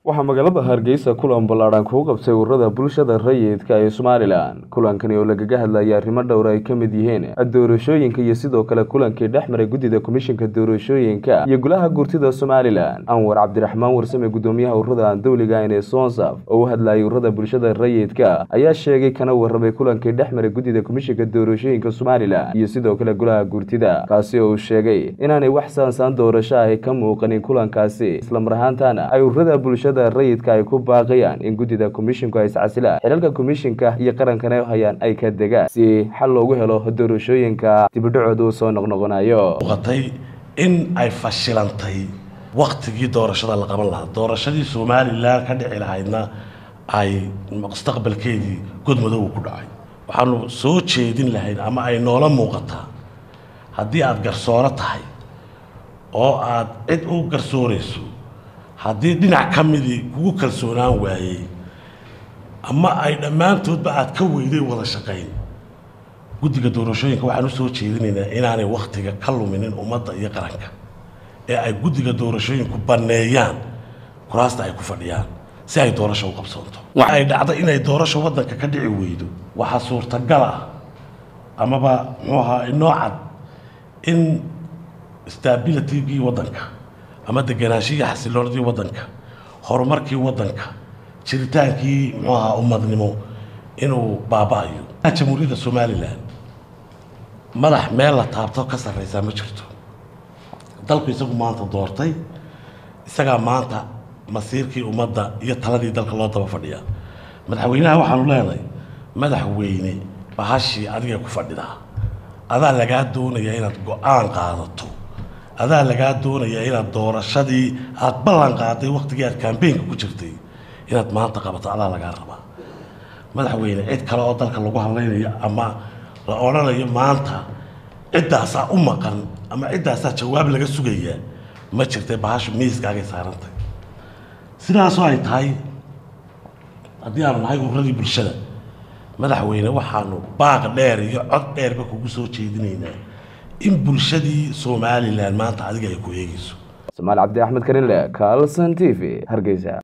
waxaa magaalada hargeysa kulan ballaadhan kuu qabtay ururada bulshada rayidka ee somalilan kulankani oo lagaga hadlayay arrimo dhowr ay ka mid yihiin doorashooyinka iyo sidoo kale kulankii dhex maray guddida komishinka doorashooyinka iyo golaha gurtida somalilan anwar cabdiraxmaan warsame guddoomiyaha ururada aan dowliga ahayn ee sonsaf oo u hadlayay ururada bulshada rayidka ayaa sheegay kana warramay kulankii dhex maray guddida komishinka doorashooyinka somalilan iyo sidoo kale golaha gurtida kaasi oo uu sheegay inaanay wax saansaan doorasho ahi ka muuqanin kulankaasi islamar ahaantana ay ururada bulshada rayidka ay ku baaqayaan in guddida komishinku ay iscasilaan xilalka komishinka iyo qarankana hayaan ay ka degaan si xal loogu helo doorashooyinka dibidhacooda uu soo noqnoqonayo muuqatay in ay fashilantay waktigii doorashada la qaban lahaa doorashadii somalilan ka dhici lahaydna ay mustaqbalkeedii godmadoow ku dhacay waxaanu soo jeedin lahayd ama ay noola muuqataa haddii aada garsooro tahay oo aada cid u garsoorayso haddii dhinac ka midii kugu kalsoonaan waayey ama ay dhammaantoodba aada ka weyday wada shaqayn guddiga doorashooyinka waxaan usoo jeedinaynaa inaanay wakhtiga ka luminin ummadda iyo qaranka ee ay guddiga doorashooyinku banneeyaan kuraasta ay ku fadhiyaan si ay doorasho u qabsoonto waxa ay dhacday inay doorasho waddanka ka dhici weydo waxaa suurtagal ah amaba muxuu ahaa inoo cad in stabilitygii waddanka ama deganaashihii xasiloonadii waddanka horumarkii waddanka jiritaankii muxuu ahaa ummadnimo inuu baaba-ayo jamhuuriyadda somalilan madax meel la taabto ka sarreysaa ma jirto dalku isagu maanta doortay isagaa maanta masiirkii ummadda iyo taladii dalka loo daba fadhiyaa madaxweynaha waxaanu leenahay madaxweyne bahashii adiga ku fadhidaa adaa lagaa doonayaa inaad go-aan qaadato adaa lagaa doonayaa inaad doorashadii aada ballan qaaday waktigii aad kambeynka ku jirtay inaad maanta qabato adaa lagaa rabaa madaxweyne cid kale oo dalka lagu hadlaynayo ama la odhanayo maanta ciddaasaa u maqan ama ciddaasaa jawaab laga sugayaa ma jirtay bahashu miiskaagay saarantay sidaasoo ay tahay haddii aanu nahay ururadii bulshada madaxweyne waxaanu baaq dheer iyo cod dheerba kugu soo jeedinaynaa in bulshadii somalilan maanta adiga ay ku eegayso samaal cabdi axmed karinle carlson t v hargeysa